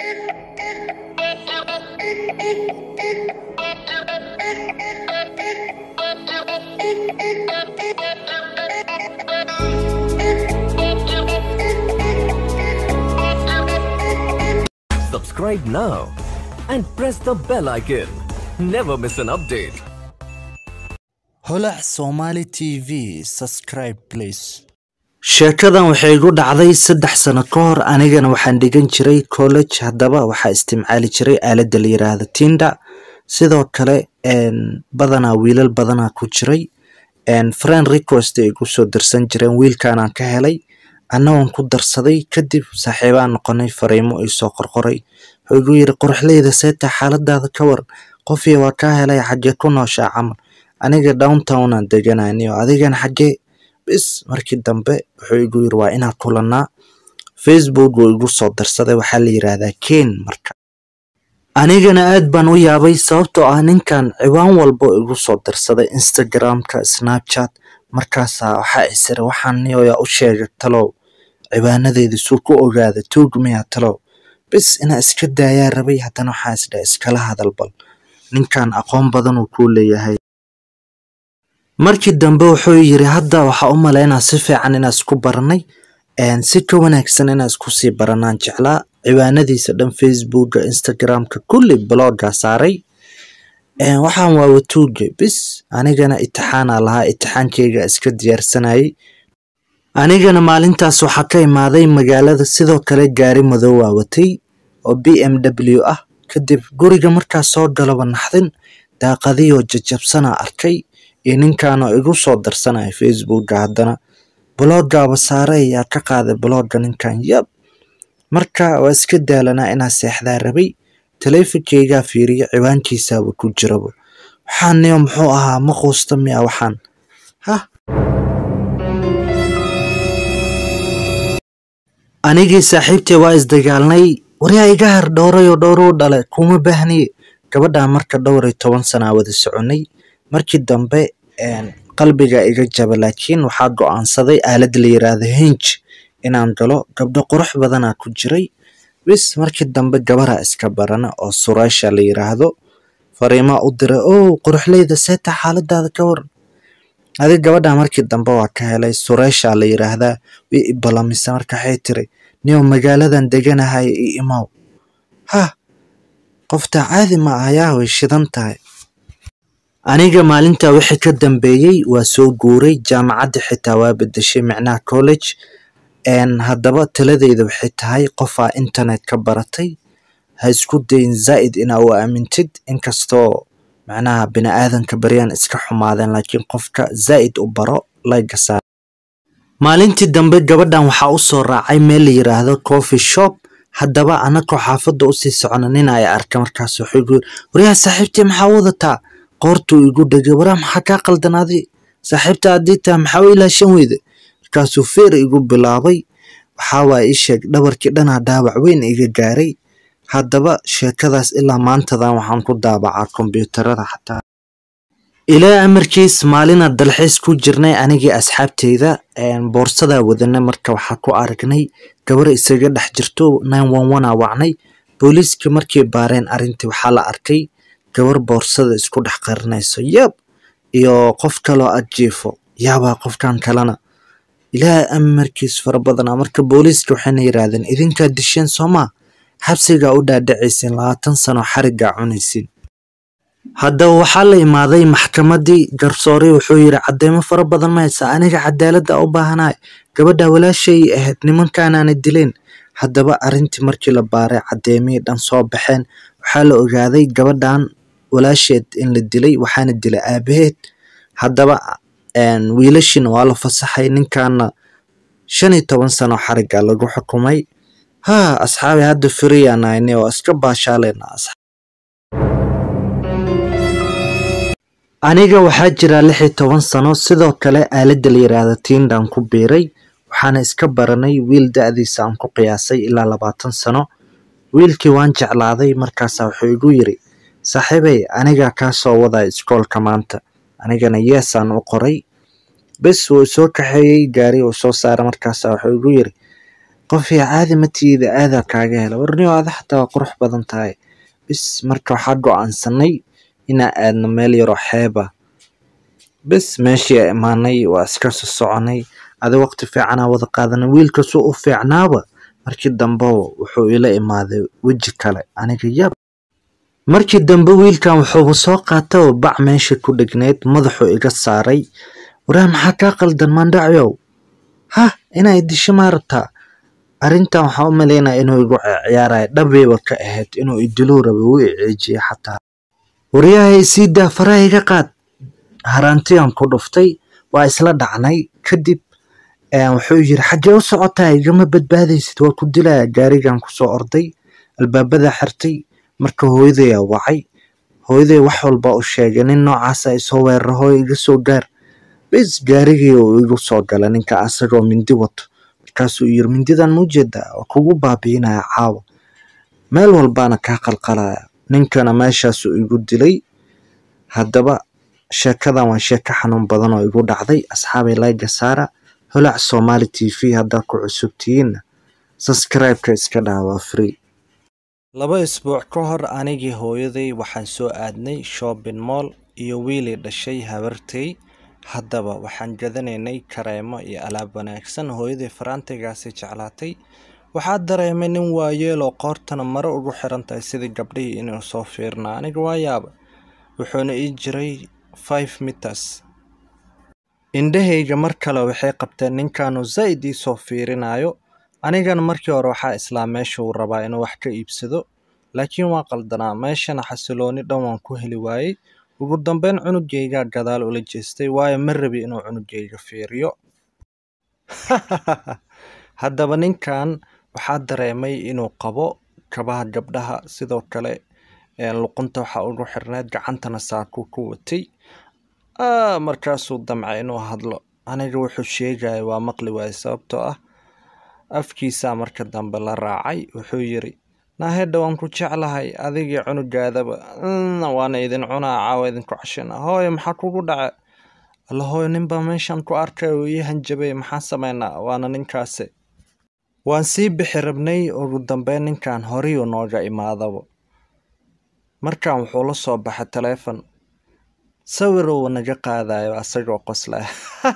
Subscribe now and press the bell icon. Never miss an update. holac somali t v subscribe please sheekadan waxay igu dhacday saddex sano ka hor anigana waxaan dhigan jiray college haddaba waxaa isticmaali jiray aaladda la yiraahdo tinda sidoo kale een, badanaa wiilal badanaa ku jiray een, friend request ay igu soo dirsan jireen wiilkaanaan ka helay annagoon ku darsaday kadib saaxiibaan noqonay fariimo ay soo qorqoray wuxuu igu yiri quruxleyda seeta xaaladaada ka war qofiya waa kaa helay xagee ku nooshaa camal aniga downtownaan deganani oo adigana xagee bis markii dambe wuxuu igu yiri waa inaan kulanaa facebook wuu igu soo darsaday waxaa la yiraahdaa ken marka anigana aad baan u yaabay sababtoo ah ninkan ciwaan walba oo igu soo darsaday instagramka snapchat markaasaa waxaa isira waxaan niyoyaa u sheegay talow ciwaanadeeda suu ku ogaada tuug miyaa talow bis inaa iska daayaa rabay haddana waxaa isdhaa iskala hadal bal ninkan aqoon badan uu kuu leeyahay markii dambe wuxuu yiri hadda waxaa u malaynaa si fiican inaa isku baranay een, si ka wanaagsan inaa isku sii baranaan jeclaa ciwaanadiisa dhan facebooka instagramka kulli blogga saaray een, waxaan waa watuuge bis anigana itixaanaa lahaa itixaankeyga iska diyaarsanayay anigana maalintaas waxaa ka imaaday magaalada sidoo kale gaari madow waa watay oo b m w ah kadib guriga markaas soo galaba naxdin daaqadiyoo jajabsanaa arkay iyo ninkaanoo igu soo darsanaya facebooka haddana bloggaaba saare ayaa ka qaaday blogga ninkan yab marka waa iska daalanaa inaa seexdaa rabay taleefonkeygaa fiiriyo ciwaankiisaaba ku jiraba waxaan niyo muxuu ahaa ma quusta miya waxaan hah anigii saaxiibtay waa isdagaalnay waryaa iga har dhowrayoo dhowruu dhale kuma baahniye gabadhaa marka dhowr iyo toban sanaa wada soconay markii dambe een, qalbiga iga jaba laakiin waxaa go-aansaday aalad la yiraahdo hinge inaan galo gabdho qurux badanaa ku jiray bis markii dambe gabaraa iska barana oo sureysha la yiraahdo fariimaa u diray ow quruxleyda seeta xaaladaada ka waran adig gabadha markii dambe waa ka helay sureysha la yiraahdaa way i balamisa marka waxay tiri niyow magaaladan deganahay i imaw hah qoftaa caadi ma ah yaa way shidan tahay aniga maalintaa wixii ka dambeeyey waa soo guuray jaamacadda xitaa waa bedeshay micnaha college een, haddaba taladeyda waxay tahay qofaa internet ka baratay ha isku dayin zaa'id inaa u aamintid inkastoo macnaha bini aadanka baryaan iska xumaadeen laakiin qofka zaa'id u baro layga saar maalintii dambe gabadhan waxaa u soo raacay meel la yiraahdo coffee shop haddaba anakoo xaafadda usii socona nin ay arka markaas wuxuu igu yiri waryaa saaxiibtii maxaa wadataa qoortuu igu dhegay waraa maxaa kaa qaldanaaday saaxiibta haddii taa maxaa u ilaashan weyda markaasuu feer igu bilaabay waxaa waaya ii sheeg dhabarkii dhanaa dhaawac weyn iga gaaray haddaba sheekadaas ilaa maantadan waxaan ku daabacaa kombiyuutarada xataa ilaa amarkiis maalina dalxiis ku jirnay anigii asxaabteyda een, boorsadaa wadana marka waxaa ku aragnay gabar isaga dhex jirto nine one one aa wacnay booliiskii markay baareen arrintii waxaa la arkay gabar boorsada isku dhex qarinayso yab iyo qof kaloo ag jiifo yaabaa qofkan kalena ilaa amarkiis fara badanaa marka booliiska waxayna yiraahdeen idinkaa disheen soomaa xabsigaa u dhaadhacaysiin labaatan sano xarigaa cunaysiin haddaba waxaa la imaaday maxkamadii garsoore wuxuu yiri cadeymo fara badan ma haysaa aniga cadaaladda u baahanahay gabadha walaashay ahayd nimankaanaana dileen haddaba arrintii markii la baaray cadeymihii dhan soo baxeen waxaa la ogaaday gabadhan walaasheed in la dilay waxaana dilay aabaheed haddaba een, wiilashiina waa la fasaxay ninkaana shan iyo toban sano xariga lagu xukumay ha asxaabi hadda firiyaan ahayne oo iska baashaaleyna aniga waxaa jira lix iyo toban sano sidoo kale aaladda la yiraahdo tindan ku biiray waxaana iska baranay wiil da-diisa aan ku qiyaasay ilaa labaatan sano wiilkii waan jeclaaday markaasaa wuxuu igu yiri saaxiibey anigaa kaa soo wadaya iskoolka maanta anigana yeesaan u qoray bes wuu soo kaxeeyey gaari uu soo saaray markaasaa wuxuu igu yiri qofii caadi matiida aadaa kaaga hela warniyo ada xataa waa qurux badan tahay bis marka waxaa go-aansanay inaan aadno meel yaroo xeeba bis meeshii a imaanay waa iska soo soconay adi waqti fiicanaa wada qaadanay wiilkasuu u fiicnaaba markii dambe wuxuu ila imaaday weji kale aniga yab markii dambe wiilkan wuxuuba soo qaata oo bac meesha ku dhegneyd madaxuu iga saaray waraa maxaa kaa qaldan maandhacyow hah inaa idisho maa rabtaa arrintan waxaan u malaynaya inuu igu ciyaaraya dhabayba ka ahayd inuu idiluu raba wuu iceejiyey xataa waryahay sii daa faraha iga qaad haraantiyaan ku dhuftay waa isla dhacnay kadib wuxuu yiri xaggee u socotaa igama badbaadaysid waa ku dilaya gaarigan kusoo orday albaabada xirtay marka hooyadayaa wacay hooyaday wax walbaa u sheegay nin noocaasa isoo weerara hooyo iga soo gaar bis gaarigii uu igu soo gala ninka asagoo mindi wato markaasuu yiri mindidan ma ujeedaa waa kugu baabiinaya caawa meel walbaana kaa qalqalaya ninkana meeshaasuu igu dilay haddaba sheekadan waa sheeko xanuun badan oo igu dhacday asxaabay layga saara holac somali t v haddaa ku cusubtihiinna sabscribe-ka iska dhaha waa free laba isbuuc ka hor anigii hooyaday waxaan soo aadnay shopping mall iyo wiilii dhashay habartay haddaba waxaan gadanaynay kareemo iyo alaab wanaagsan hooyaday faraantigaasi jeclaatay waxaa dareemay nin waayeeloo qoortana mare ugu xiran tahay sidii gabdhihii inuu soo fiirnaa aniga waa yaaba wuxuuna ii jiray five meters indhahayga mar kale waxay qabteen ninkaanu zaa'id ii soo fiirinayo anigana markii hore waxaa islaa meesha uu rabaa inuu wax ka iibsado laakiin waa qaldanaa meeshana xasilooni dhan waan ku heli waayey ugu dambeyn cunugaygaa gadaal ula jeestay waayo ma rabi inuu cunugayga fiiriyo haddaba ninkan waxaa dareemay inuu qabo kabaha gabdhaha sidoo kale luqunta waxaa ugu xirneed gacantana saakuu ku watay markaasuu damcay inuu hadlo aniga wuxuu sheegaya waa maqli waaye sababtoo ah afkiisaa marka dambe la raacay wuxuu yiri naahedha waan ku jeclahay adigii cunugaadaba waana idin cunaa caawa idinku cashina hooyo maxaa kugu dhace alla hooyo ninbaa meeshan ku arkay uu ii hanjabay maxaa sameynaa waana ninkaasi waan sii bixi rabnay ugu dambeyn ninkan horiyuu nooga imaadaba markan wuxuu la soo baxay taleefon sawir uu naga qaadayo asagoo qoslaya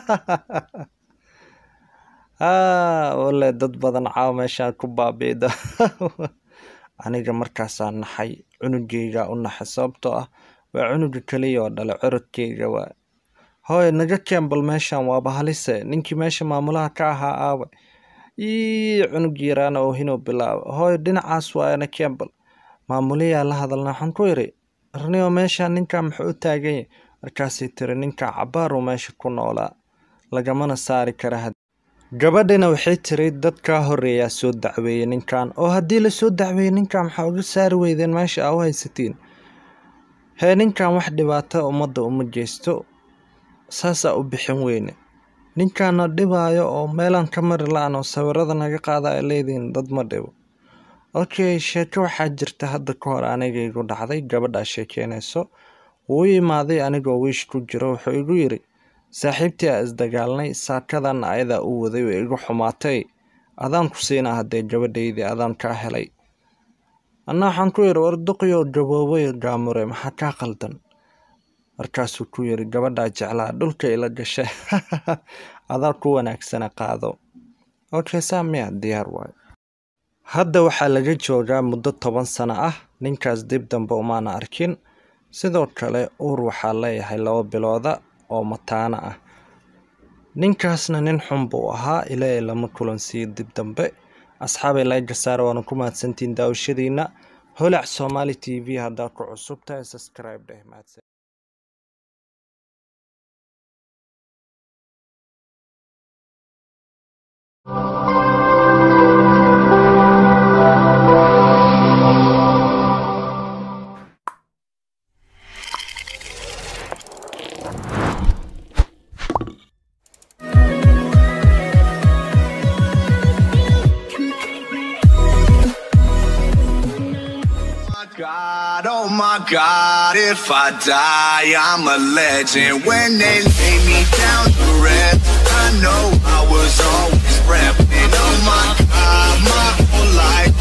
wale dad badan caawa meeshaan ku baabiida aniga markaasaa naxay cunugayga u naxay sababtoo ah waa cunuga keliya oo dhale corodkayga waa hooy naga kembal meeshan waaba halise ninkii meesha maamulaha ka ahaa aawe ii cunug yaraana oo hinuu bilaaba hooy dhinacaas waayana kembal maamuliyaa la hadalna waxaan ku iri arniyo meesha ninkaa muxuu u taagan yahay markaasay tiri ninkaa cabaaruu meesha ku noolaa lagamana saari kara gabadhina waxay tiri dadkaa horeeyaa soo dacweeyey ninkan oo haddii lasoo dacweeyey ninkan maxaa uga saari weydeen meesha aa u haysatiin hee ninkan wax dhibaata ummadda uma geysto saasaa u bixin weyne ninkaana dhibaayo oo meelaan ka mari la-an oo sawirada naga qaada ay leedihiin dad ma dhibo okay sheeko waxaa jirta hadda ka hor aniga igu dhacday gabadhaa sheekeynayso wuu imaaday anigoo wiish ku jiro wuxuu igu yiri saaxiibtii aa isdagaalnay saakadan ayadaa u waday way igu xumaatay adaan ku siinaa haddee gabadhaydii adaan kaa helay anna waxaan ku yidhi warduqiyo gaboobay gaamure maxaa kaa qaldan markaasuu ku yidhi gabadhaa jeclaa dhulka ila gashay adaa ku wanaagsana qaado okay saa miya diyaar waayo hadda waxaa laga joogaa muddo toban sano ah ninkaas dib dambe umaana arkin sidoo kale uur waxaa leeyahay laba bilooda oo mataana ah ninkaasna nin xun buu ahaa ilaa lama kulansiiyo dib dambe asxaabay layga saara waana ku mahadsantiin daawashadiina holac somali t v haddaad ku cusub tahay subscribe dheh mahadsan God, oh my God, if I die, I'm a legend. When they lay me down to rest, I know I was always repping. Oh my God. my whole life.